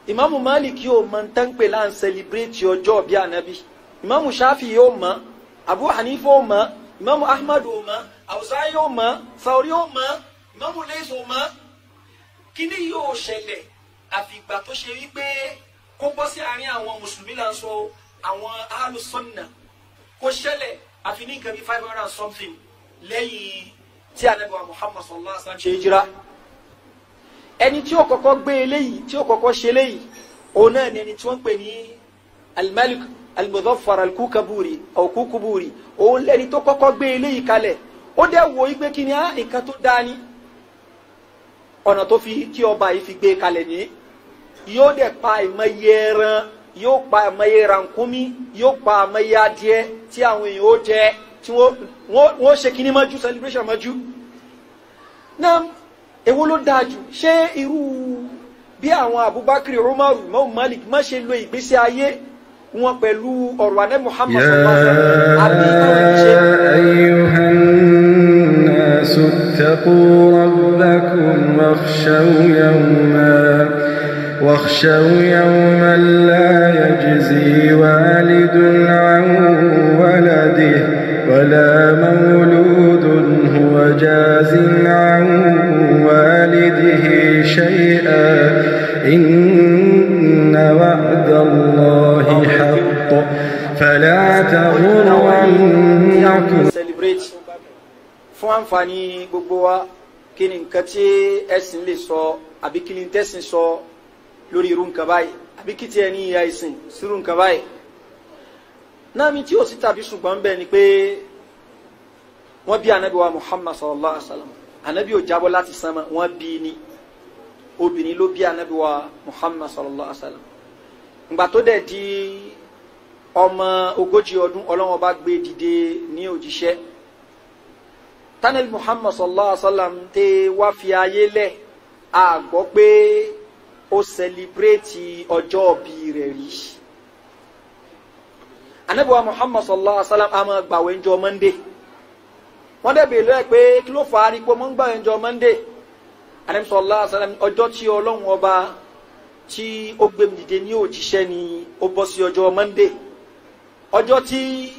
ìmáàmù malik yóò mọ tán pé là ń sẹlẹbírẹ́tì ọjọ́ bí ànábì ìmáàmù shafi yóò mọ abu hanifa yóò mọ ìmáàmù ahmad yóò mọ awusa yóò mọ sauri yóò mọ ìmáàmù leis yóò mọ kíní yóò ṣẹlẹ̀ àfìgbà tó ṣe wípé kó bọ́ sí àárín àwọn mùsùlùmí là ń sọ àwọn alùsọ̀nà kó ṣẹlẹ̀ àfi ní nǹkan bíi five hundred and something lẹ́yìn tí ànábì wa muhammad sallallahu alaihi wa sallam ṣe hijira ẹni tí ó kọ́kọ́ gbé eléyìí tí ó kọ́kọ́ ṣe eléyìí òun náà ni ẹni tí wọ́n ń pè ní alimalik almuzaffar alkukaburi ọ̀kúkuburi òun lẹni tó kọ́kọ́ gbé eléyìí kalẹ̀ ó dẹ̀ wo igbe kí ni á nǹkan tó dáa ni ọ̀nà tó fi tí ọba yìí fi gbé kalẹ̀ ní yóò dẹ̀ pa ìmọ̀ye ẹran yóò pa ìmọ̀ye rankumi yóò pa ìmọ̀ye adìẹ tí àwọn èèyàn ó jẹ tí wọ́n ṣe kíní mọ́jú celebration mọ́jú náà èwo ló dáa jù ṣé irú bí àwọn abubakar umaru imam malik má ṣe lo ìgbésí ayé wọn pẹ̀lú ọ̀rọ̀ anẹ́ muhammad sallallahu alaihi wa sallam àbí táwọn ti ṣe. أيها الناس اتقوا ربكم واخشوا يوما واخشوا يوما لا يجزي والد عن ولده ولا مولود هو جاز عن والده شيئا إن وعد الله حق فلا تغرنكم celebrate fún àǹfààní gbogbo wa kí ni nǹkan tí ẹ̀sìn lè sọ àbí kí ni tẹ̀sìn sọ lórí irú nǹkan báyìí àbí kí tiẹ̀ ní ìyá ìsìn sírú nǹkan báyìí náà mi tí ò sí tàbí ṣùgbọ́n bẹ́ẹ̀ ni pé wọ́n bí anabi wa muhammad sallallahu alaihi wa sallam anabi ò jábọ́ láti sánmà wọ́n bí ni obìnrin ló bí anabi wa muhammad sallallahu alaihi wa sallam ìgbà tó dẹ̀ di ọmọ ogójì ọdún ọlọ́wọ́n bá gbé dìde ní òjíṣẹ́ tánàlì muhammad sallallahu alaihi wa sallam tẹ wá fi ayé lẹ̀ a gbọ́ pé ó sẹlibrétì ọjọ́ òbí rẹ̀ rí anabi wa muhammad sallallahu alaihi wa sallam a máa gbàwé ńjọ́ monday wọ́n dẹ̀ bèèrè lọ́ẹ̀ pé kí ló fà á rí pé mo ń gbàwé ńjọ́ monday anabi sallallahu alaihi wa sallam ọjọ́ tí ọlọ́run ọba tí ó gbé mi dìde ní òjíṣẹ́ ni ó bọ́ sí ọjọ́ monday ọjọ́ tí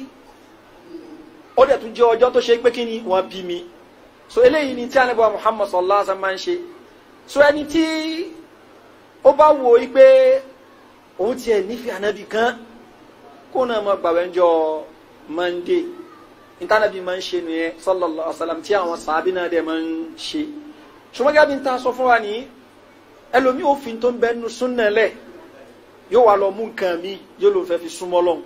ó dẹ̀ tún jẹ́ ọjọ́ tó ṣe pé kí ni wọ́n bí mi so eléyìí ni tí anabi wa muhammad sallallahu alaihi wa sallam máa ń ṣe so ẹni tí ó bá wo yí pé òun tiẹ̀ nífẹ̀ẹ́ anabi kan kó náà máa gbàwé ńjọ́ monday ntanabi máa ń ṣe nìyẹn sallallahu alaihi wa sallam tí àwọn sàábì náà dẹ̀ máa ń ṣe ṣùgbọ́n gẹ́gẹ́ bí n ta sọ fún wa ní ẹlòmíì òfin tó ń bẹ nu súnà lẹ̀ yóò wá lọ mú nǹkan mi yóò lò fẹ́ fi súnmọ́ lọ́hùn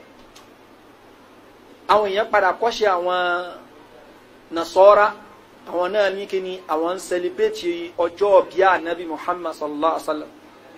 àwọn èèyàn padà kọ́ṣe àwọn nasọ́ra àwọn náà ní kíni àwọn ń sẹlẹ̀bẹ̀tì ọjọ́ bíi anabi muhammad sallallahu alaihi wa sallam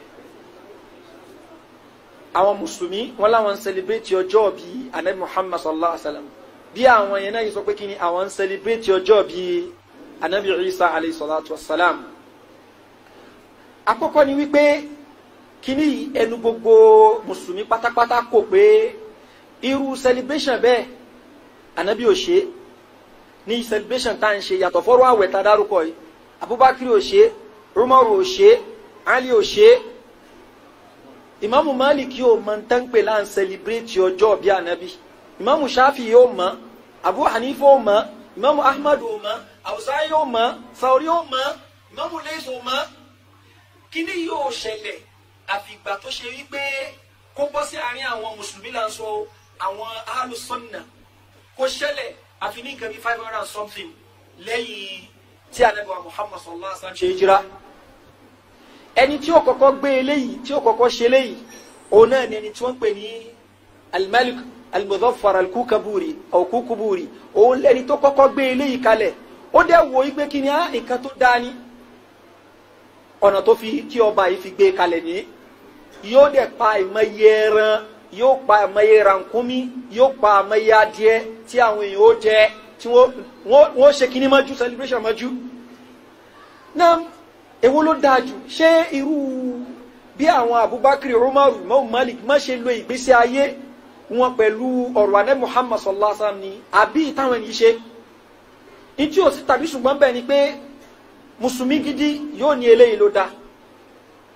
àwọn mùsùlùmí wọn làwọn ń sẹlẹ̀bẹ̀tì ọjọ́ bíi anabi muhammad sallallahu alaihi wa sallam bí àwọn yẹn náà yìí sọ pé kíni àwọn ń sẹlẹ̀bẹ̀tì ọjọ́ bíi anabi isa alayhi salatu wa salam àkọ́kọ́ ni wípé kíní ẹnu gbogbo mùsùlùmí pátápátá kò pé irú celebration bẹ́ẹ̀ anabi ò ṣe ní celebration tá à ń ṣe yàtọ̀ fọ́rọ̀ àwẹ̀ tá a dárúkọ yìí abubakar ò ṣe umaru ò ṣe ali ò ṣe ìmáàmù malik yóò mọ tán pé là ń celebrate ọjọ́ bí anabi ìmáàmù shafi yóò mọ abu hanifa ò mọ ìmáàmù ahmad ò mọ awusa yóò mọ sauri yóò mọ ìmáàmù leis ò mọ kíní yóò ṣẹlẹ̀ àfìgbà tó ṣe wípé kó bọ́ sí àárín àwọn mùsùlùmí là ń sọ àwọn alùsọ̀nà kó ṣẹlẹ̀ àfi ní nǹkan bíi five hundred and something lẹ́yìn tí anabiwa muhammad sallallahu alaihi wa sallam ṣe hijira ẹni tí ó kọ́kọ́ gbé eléyìí tí ó kọ́kọ́ ṣe eléyìí òun náà ni ẹni tí wọ́n ń pè ní alimalik almuzaffar alkukaburi ọ̀kúkuburi òun lẹni tó kọ́kọ́ gbé eléyìí kalẹ̀ ó dẹ̀ wo igbe kí ni á nǹkan tó dáa ni ọ̀nà tó fi tí ọba yìí fi gbé kalẹ̀ ní yóò dẹ̀ pa ìmọ̀ye ẹran yóò pa ìmọ̀ye rankumi yóò pa ìmọ̀ye adìẹ tí àwọn èèyàn ó jẹ tí wọ́n ṣe kíní mọ́jú celebration mọ́jú. náà èwo ló dáa jù ṣé irú bí àwọn abubakar umaru imam malik má ṣe lo ìgbésí ayé wọn pẹ̀lú ọ̀rọ̀ anẹ́ muhammad sallallahu alaihi wa sallam ni àbí táwọn ènìyàn ṣe ní tí ò sí tàbí ṣùgbọ́n bẹ́ẹ̀ ni pé mùsùlùmí gidi yóò ní eléyìí ló dá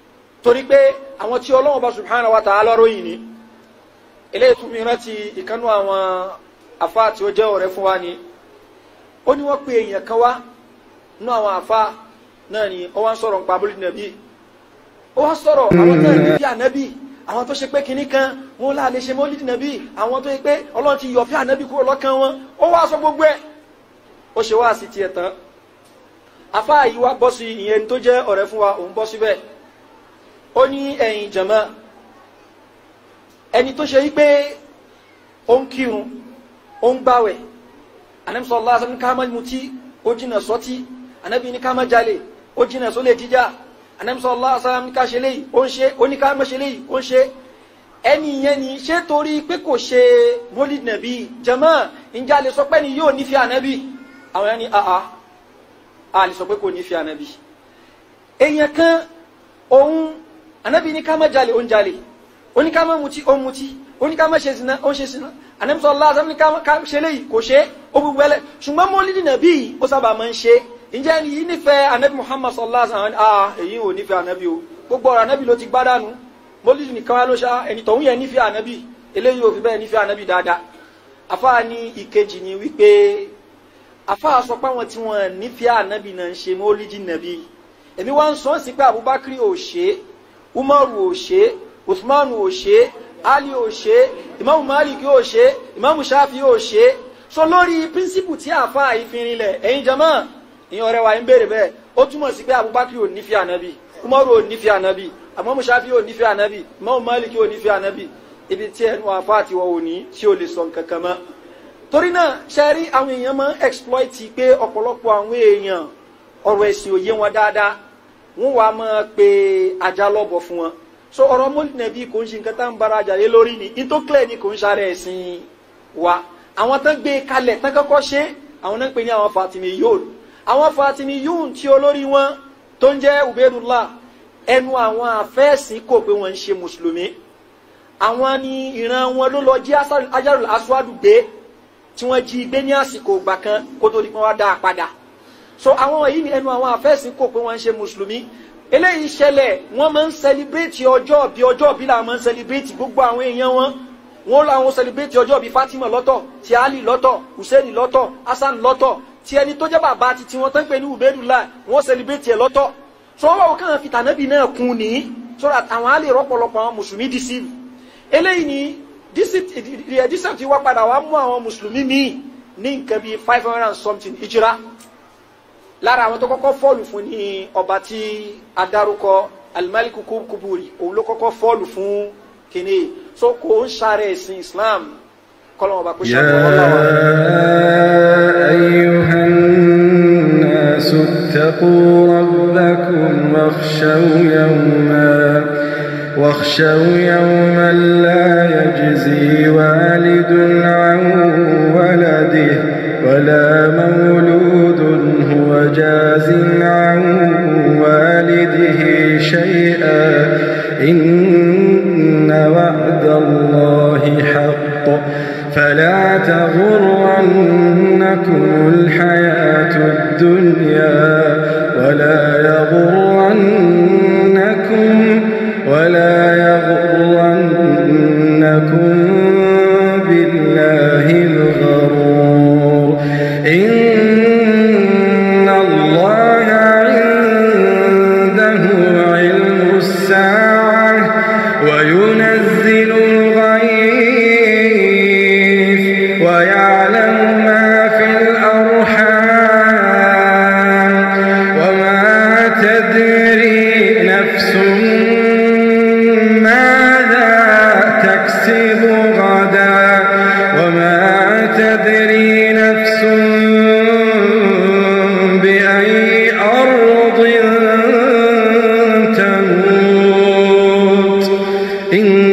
torí pé àwọn tí ọlọ́wọ́n bá subhanahu wa ta'ala ròyìn ni eléyìí tún mi rántí ìkánú àwọn afa tí ó jẹ́ ọ̀rẹ́ fún wa ni ó ní wọ́n pe èèyàn kan wá nínú àwọn afa náà ni ó wá ń sọ̀rọ̀ nípa abúlé nàbí ó wá sọ̀rọ̀ àwọn tó ń bí ànábì àwọn tó ṣe pé kinní kan wọn là lè ṣe mọ́lídì nàbí àwọn tó ṣe pé ọlọ́run ti yọ̀ fí ànábì kúrò lọ́kàn wọn ó wá sọ gbogbo ẹ̀ ó ṣe wá sí tiẹ̀ tán afa yìí wá bọ́ sí ìyẹn tó jẹ́ ọ̀rẹ́ fún wa òun bọ́ síbẹ̀ ó ní ẹ̀yìn jàmá ẹni tó ṣe wípé ó ń kírun ó ń gbáwẹ̀ anamsọ lásán ní ká má mutí ó jìnà sọtí anabi ní ká má jalè ó jìnà sólè jíjà anamsọ lásán ní ká ṣe léyìí ó ń ṣe ó ní ká má ṣe léyìí ó ń ṣe ẹni yẹn ni ṣé torí pé kò ṣe mólid nàbí jàmá ìjà lè sọ pé ni yóò nífẹ̀ẹ́ ànábì àwọn yẹn ni àà a lè sọ pé kò nífẹ̀ẹ́ ànábì èèyàn kan òun anabi ní ká má jalè ó ń jalè ó ní ká má mutí ó ń mutí ó ní ká má ṣe zina ó ń ṣe zina anabi sọ allah ní ká ṣe léyìí kò ṣe ó gbogbo ẹlẹ ṣùgbọ́n mọ́lídì nàbí ó sábà máa ń ṣe ǹjẹ́ ẹni yìí nífẹ̀ẹ́ anabi muhammad sallallahu alaihi wa sallam ah èyí ò nífẹ̀ẹ́ anabi o gbogbo ọ̀rọ̀ anabi ló ti gbádànù mọ́lídì nìkan wá ló ṣá ẹni tọ̀hún yẹn nífẹ̀ẹ́ anabi eléyìí ò fi bẹ́ẹ̀ nífẹ̀ẹ́ anabi dáadáa afa ní ìkejì ni wípé afa sọ pé àwọn tí wọn nífẹ̀ẹ́ anabi náà ń ṣe mọ́lídì nàbí èmi wá ń sọ sí pé abubakar ò ṣe é umaru ò ṣe usman ò ṣe ali ò ṣe imamu malik ò ṣe imamu shafi ò ṣe so lórí píríncípù tí àfa ìfinrin lẹ ẹ̀yin jama ìyẹn ọ̀rẹ́ wa ń béèrè bẹ́ẹ̀ ó túmọ̀ sí pé abubakar ò nífẹ̀ẹ́ anabi umaru ò nífẹ̀ẹ́ anabi imamu shafi ò nífẹ̀ẹ́ anabi imamu malik ò nífẹ̀ẹ́ anabi ibi tí ẹnu àfa àti wọn ò ní tí ò lè sọ nǹkan kan mọ́ torí náà ṣe rí àwọn èèyàn máa ń exploit pé ọ̀pọ̀lọpọ̀ àwọn èèyàn ọ̀rọ̀ ẹ̀sìn òye wọn dáadáa wọn wàá máa pe ajá lọ́bọ̀ fún wọn so ọ̀rọ̀ mọ́lìnàbí kò ń ṣe nǹkan tá ń bára àjàyé lórí ni in tó clear ni kò ń ṣàrẹ̀ ẹ̀sìn wa àwọn tán gbé kalẹ̀ tán kọ́kọ́ ṣe àwọn náà ń pè ní àwọn fatimi yóò àwọn fatimi yóò tí olórí wọn tó ń jẹ́ ubedullah ẹnu àwọn àfẹ́ẹ̀sìn kò pé wọ́n ń ṣe mùsùlùmí àwọn ni ìran wọn ló lọ jí ajárùl aswadu gbé tí wọ́n jí gbé ní àsìkò ìgbà kan kó tó di pé wọ́n dá a padà so àwọn wọ̀nyí ni ẹnu àwọn àfẹ́sìn kò pé wọ́n ń ṣe mùsùlùmí eléyìí ṣẹlẹ̀ wọ́n máa ń sẹlibrétì ọjọ́ bí ọjọ́ bí làwọn máa ń sẹlibrétì gbogbo àwọn èèyàn wọn wọn làwọn sẹlibrétì ọjọ́ bí fatima lọ́tọ̀ ti ali lọ́tọ̀ hussein lọ́tọ̀ hasan lọ́tọ̀ ti ẹni tó jẹ́ bàbá ti tiwọn tó ń pè ní ubedula wọn sẹlibrétì ẹ̀ lọ́tọ̀ so wọ́n wọ́n kàn fi tànàbì náà kún ní so that àwọn á lè rọ́pọ̀lọpọ̀ àwọn mùsùlùmí deceive eléyìí ni deceive ti wá padà wá mú àwọn mùsùlùmí míì ní nǹkan bíi five hundred and something ìjìrá lára àwọn tó kọ́kọ́ fọ́ọ̀lù fún ní ọba tí adarúkọ alimaliku kuburi òun ló kọ́kọ́ fọ́ọ̀lù fún kìíní so kò ń sáré ẹ̀sìn islam kọ́lọ́mù ọba kò ṣe àtọwọ́ láwọn. أيها الناس اتقوا ربكم واخشوا يوما واخشوا يوما لا يجزي والد عن ولده ولا مولود هو جاز عن والده شيئا إن وعد الله حق فلا تغرنكم الحياة الدنيا ولا يغرنكم ولا يغرنكم بالله الغرور إن الله عنده علم الساعة وينزل الغيث ويعلم ما في الأرحام وما تدري نفس ماذا تكسب غدا وما تدري نفس بأي أرض تموت إن